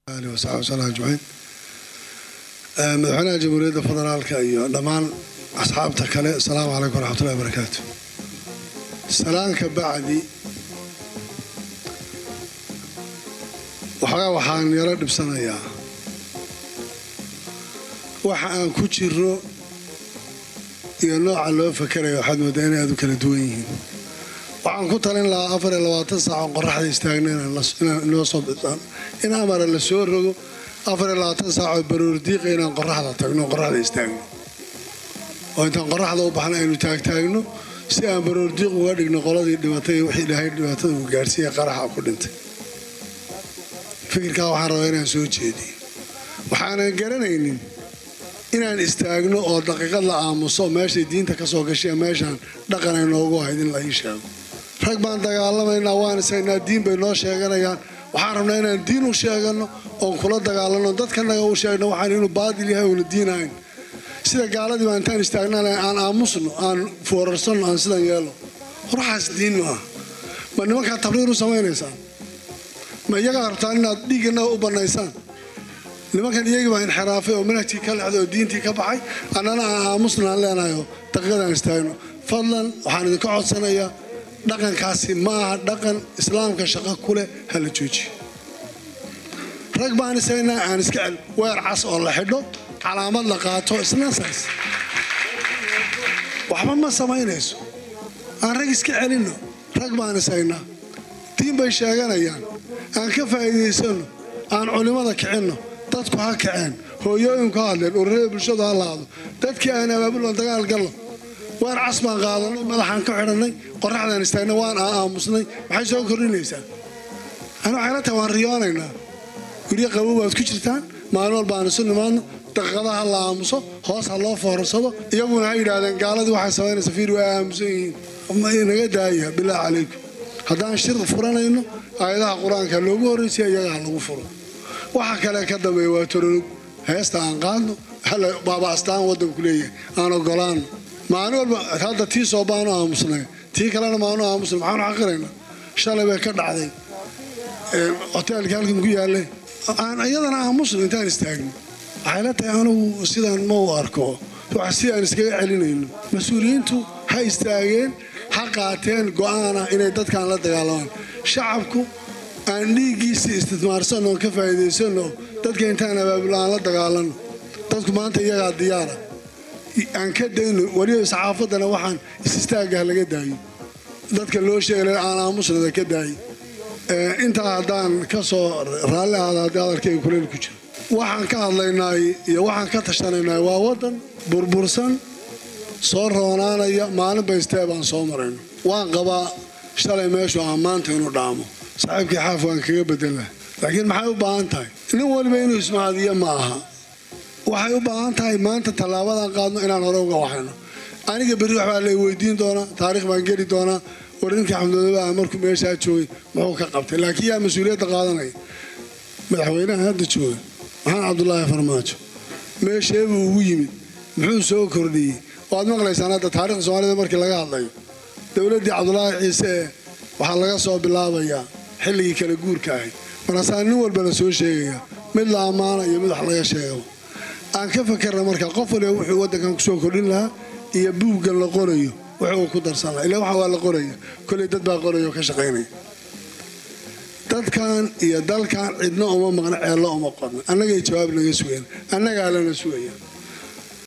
alihi wasaxbi wasallam ajmaciin madaxweynaha jamhuuriyadda federaalka iyo dhammaan asxaabta kale asalaamu calaykum waraxmatullahi wabarakaatu salaanka bacdi waxoogaa waxaan yaro dhibsanayaa waxa aan ku jiro iyo nooca loo fakerayo waxaad moodaa inay aad u kala duwan yihiin waxaan ku talin lahaa afar iyo labaatan saac oo qoraxda istaagna inoo soo in amara la soo rogo afar iyo labaatan saac oo baroordiiqa inaan qoraxda tagno qoraxda istaagno oo intaan qoraxda u baxna aynu taagtaagno si aan baroordiiq uga dhigno qoladii dhimatay iyo wixii ilaahay dhibaatada uu gaarsiiya qaraxa ku dhintay fikirkaa waxaan rabaa inaan soo jeediyo waxaanan garanaynin inaan istaagno oo daqiiqad la aamuso meeshay diinta ka soo gashay meeshaan dhaqan ay noogu ahayd in la ii sheego rag baan dagaalamaynaa waan isaynaa diin bay noo sheeganayaan waxaan rabnaa inaan diin u sheegano oon kula dagaalano dadkanaga u sheegno waxaan inuu baadil yahay uuna diinahayn sida gaaladii baa intaan istaagnan aan aamusno aan foorarsanno aan sidan yeelo ruuxaas diin ma ah ma nimankaa tabriir u samaynaysaan ma iyagaa rabtaan inaad dhiigganaga u bannaysaan nimankan iyagii baa inxiraafay oo manhajkii ka lexday oo diintii ka baxay annana aan aamusna aan leenahayo daqiiqadaan istaagno fadlan waxaan idinka codsanayaa dhaqankaasi ma aha dhaqan islaamka shaqo ku leh ha la joojiyo rag baan isaynaa aan iska cel weer cas oo la xidho calaamad la qaato isnasaas waxba ma samaynayso aan rag iska celinno rag baan isaynaa diin bay sheeganayaan aan ka faa'iidaysanno aan culimmada kicinno dadku ha kaceen hooyooyinku ha hadleen ururada bulshadu ha laado dadkii aan abaabulon dagaal gallo waan cas baan qaadanay madaxaan ka xidhannay qoraxdaan istaagnay waan aamusnay maxay soo kordhinaysaa ani waxay la tahay waan riyoonaynaa guryo qabow baad ku jirtaan maalin walba aan isu nimaadno daqiiqadaha ha la aamuso hoos ha loo foorarsado iyaguna ha yidhaahdeen gaaladii waxay samaynaysa fiir waa aamusan yihiin naga daaya bilaahi calaykum haddaan shir furanayno aayadaha qur-aanka loogu horraysiya iyaga ha lagu furo waxa kale ka dambeeya waa tororog heesta aan qaadno baaba astaan waddanku leeyahay aan ogolaano maalin walba hadda tii soobaanu aamusnay tii kalena maanu aamusnay maxaanu xaqiraynaa shalay bay ka dhacday hoteelkii halkan ku yaallay aan iyadana aamusno intaan istaagno waxay la tahay anugu sidaan ma u arko wax si aan iskaga celinayno mas-uuliyiintu ha istaageen ha qaateen go'aana inay dadkaan la dagaalamaan shacabku aan dhiiggiisii istismaarsanno oon ka faa'iidaysanno dadka intaan abaabul aan la dagaalanno dadku maanta iyagaa diyaara aan ka dayno weliba saxaafaddana waxaan is-istaagah laga daayo dadka loo sheegay aan aamusnada ka daayo intaa haddaan ka soo raalli ahaada haddii hadalkayga kuleyl ku jiro waxaan ka hadlaynaay iyo waxaan ka tashanaynaay waa waddan burbursan soo roonaanaya maalin baystee baan soo marayno waan qabaa shalay meeshu aan maanta inuu dhaamo saaxiibkii xaaf waan kaga bedela laakiin maxay u baahan tahay nin waliba inuu ismahadiyo ma aha waxay u baahan tahay maanta tallaabadan qaadno inaan hore uga waxayno aniga berri waxbaa lay weydiin doonaa taariikh baan geli doonaa war ninkii xamdulillah markuu meeshaa joogay muxuu ka qabtay laakiin yaa mas-uuliyadda qaadanaya madaxweynaha hadda jooga maxamed cabdulaahi farmaajo meesheebuu ugu yimid muxuu soo kordhiyey waad maqlaysaan hadda taarikhda soomaalida markii laga hadlayo dowladdii cabdulaahi ciise ee waxaa laga soo bilaabayaa xilligii kala guurka ahayd markaasaa nin walba la soo sheegayaa mid la ammaana iyo mid wax laga sheegaba aan ka fakerna marka qof waliba wuxuu waddankan kusoo kordhin lahaa iyo buuggan la qorayo wuxuu ku darsan lahaa ila waxa waa la qoraya koley dad baa qoraya oo ka shaqaynaya dadkan iyo dalkan cidna uma maqna ceello uma qorna annagay jawaab naga sugeen annagaa lana sugaya